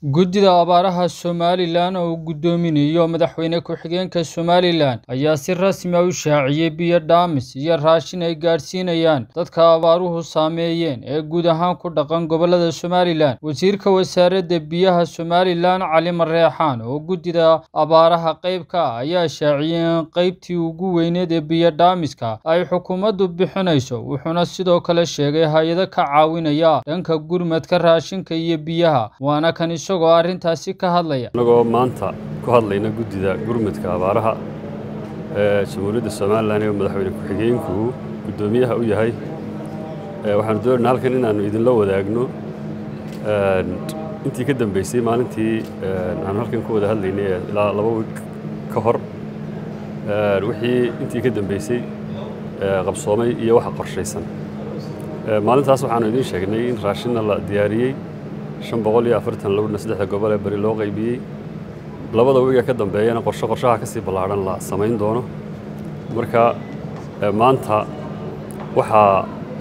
Guddida Abaaraha Somalilan oo uu guddoominayo madaxweyne ku-xigeenka Somalilan ayaa si rasmi ah u shaaciyay biyo dhaamis iyo raashin ay gaadhsiinayaan dadka abaaruhu saameeyeen ee guud ahaan ku dhaqan gobollada Somalilan. Wasiirka Wasaaradda Biyaha Somalilan Cali Mareexaan oo guddida abaaraha qayb ka ah ayaa shaaciyay in qaybtii ugu weyneyd ee biyo dhaamiska ay xukuumaddu bixinayso, wuxuuna sidoo kale sheegay hay'ado ka caawinaya dhanka gurmadka raashinka iyo biyaha, waana kan isagoo arrintaasi ka hadlaya. annagoo maanta ku hadlayna guddida gurmadka abaaraha ee jamhuuriyadda somalilan ee madaxweyne ku-xigeenku guddoomiyaha u yahay ee waxaanu doonaynaa halkan inaannu idinla wadaagno intii ka dambeysay maalintii aanu halkan ku wada hadlaynay ee ilaa laba wiig ka hor wixii intii ka dambeysay qabsoomay iyo waxa qorshaysan maalintaas waxaanu idiin sheegnay in raashinna la diyaariyey shan boqol iyo afartan lowdhna saddexda gobol ee bari loo qaybiyey labada wiiga ka dambeeyana qorshe qorshaha ka sii ballaadhan la samayn doono marka maanta waxaa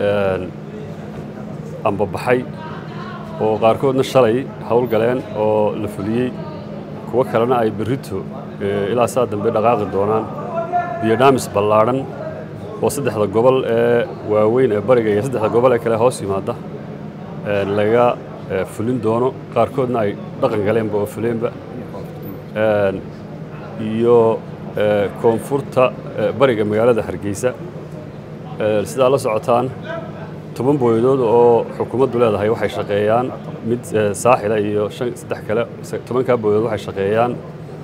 ambabaxay oo qaarkoodna shalay howl galeen oo la fuliyey kuwo kalena ay berrito ilaa saa dambe dhaqaaqi doonaan biyo dhaamis ballaadhan oo saddexda gobol ee waaweyn ee bariga iyo saddexda gobol ee kale hoos yimaada laga fulin doono qaarkoodna ay dhaqan galeenba oo fuleenba iyo koonfurta bariga magaalada hargeysa sidaa la socotaan toban booyadood oo xukuumaddu leedahay waxay shaqeeyaan mid saaxila iyo saddex kale tobankaa booyadood waxay shaqeeyaan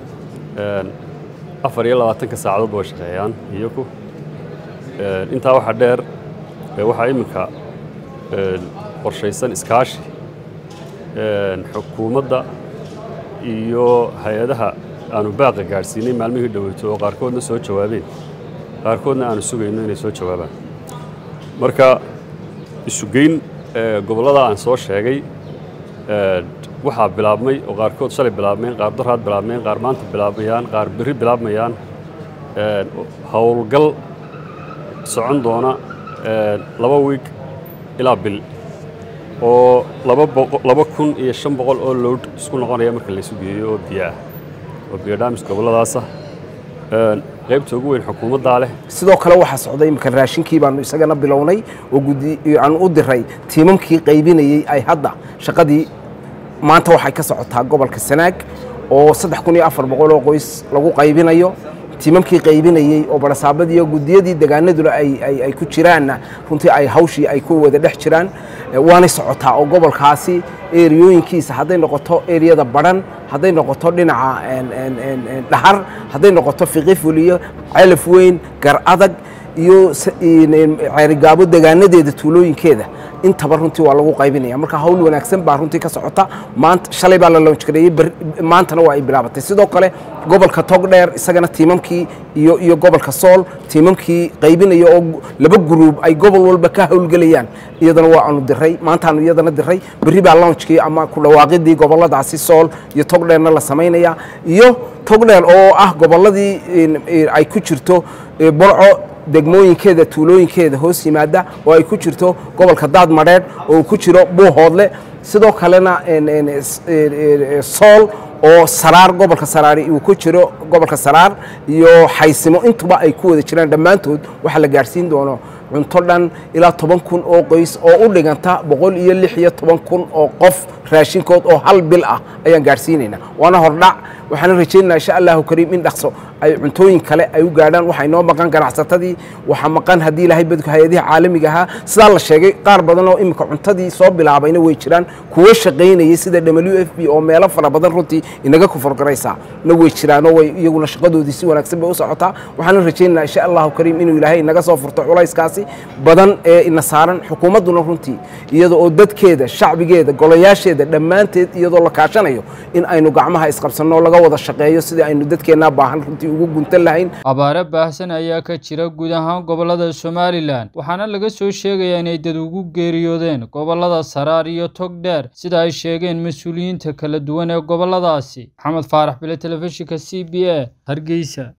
afar iyo labaatanka saacadoodba way shaqeeyaan iyaku intaa waxaa dheer waxaa iminka qorshaysan iskaashi xukuumadda iyo hay-adaha aanu baaqa gaadhsiinay maalmihii dhoweyto oo qaarkoodna soo jawaabeen qaarkoodna aanu sugayno inay soo jawaabaan marka isugeyn gobollada aan soo sheegay waxaa bilaabmay oo qaarkood shalay bilaabmeen qaar daraad bilaabmeen qaar maanta bilaabmayaan qaar berri bilaabmayaan howlgal socon doona laba wiig ilaa bil oo laba kun iyo shan boqol oo lowd isku noqonaya marka laysu geeyo oo biyo ah oo biyo dhaamis gobolladaasa qaybta ugu weyn xukuumaddaa leh sidoo kale waxaa socday imika raashinkii baanu isagana bilownay oo gudi aan u diray tiimamkii qaybinayey ay hadda shaqadii maanta waxay ka socotaa gobolka sanaag oo saddex kun iyo afar boqol oo qoys lagu qaybinayo tiimamkii qaybinayey oo barasaabadii iyo gudiyadii degaanaduna ay ku jiraanna runtii ay hawshii ay ku wada dhex jiraan waanay socotaa oo gobolkaasi eriyooyinkiisa hadday noqoto eriyada badhan hadday noqoto dhinaca dhahar hadday noqoto fiqifuliyo celaf weyn gar adag iyo ceerigaabo degaanadeeda tuulooyinkeeda intaba runtii waa lagu qaybinaya marka hawl wanaagsan baa runtii ka socota maanta shalay baa la loonjgareeyey maantana waa ay bilaabatay sidoo kale gobolka togdheer isagana tiimamkii iyo iyo gobolka sool tiimamkii qaybinaya oo laba guruub ay gobol walba ka howlgelayaan iyadana waa aanu diray maantaanu iyadana diray berri baa loonjkii ama ku dhawaaqidii gobolladaasi sool iyo togdheerna la samaynaya iyo togdheer oo ah gobolladii ay ku jirto borco degmooyinkeeda tuulooyinkeeda hoos yimaada oo ay ku jirto gobolka daad madheedh oo uu ku jiro buuhoodle sidoo kalena sool oo saraar gobolka saraari uu ku jiro gobolka saraar iyo xaysimo intuba ay ku wada jiraan dhammaantood waxaa la gaadhsiin doono cunto dhan ilaa toban kun oo qoys oo u dhiganta boqol iyo lix iyo toban kun oo qof raashinkood oo hal bil ah ayaan gaadhsiinaynaa waana hordhac waxaana rajaynaynaa insha allahu kariim in dhaqso ay cuntooyin kale ay u gaadhaan waxaa inoo maqan ganacsatadii waxaa maqan haddii ilaahay badku hay-adihi caalamiga ahaa sidaa la sheegay qaar badan oo iminka cuntadii soo bilaabayna way jiraan kuwo shaqaynayay sida w f b oo meelo fara badan runtii inaga kuforgaraysaa na way jiraanoo way iyaguna shaqadoodii si wanaagsan bay u socotaa waxaana rajaynaynaa insha allahu kariim inuu ilaahay inaga soo furto culayskaasi badan ee ina saaran xukuumadduna runtii iyada oo dadkeeda shacbigeeda golayaasheeda dhammaanteed iyadoo la kaashanayo in aynu gacmaha isqabsanno laga wada shaqeeyo sidii aynu dadkeennaa baahan runtii ugu guntan lahayn abaare baahsan ayaa ka jira guud ahaan gobollada somalilan waxaana laga soo sheegayaa inay dad ugu geeriyoodeen gobollada saraar iyo togdheer sida ay sheegeen mas-uuliyiinta kala duwan ee gobolladaasi maxamed faarax bile telefishinka c b a hargeysa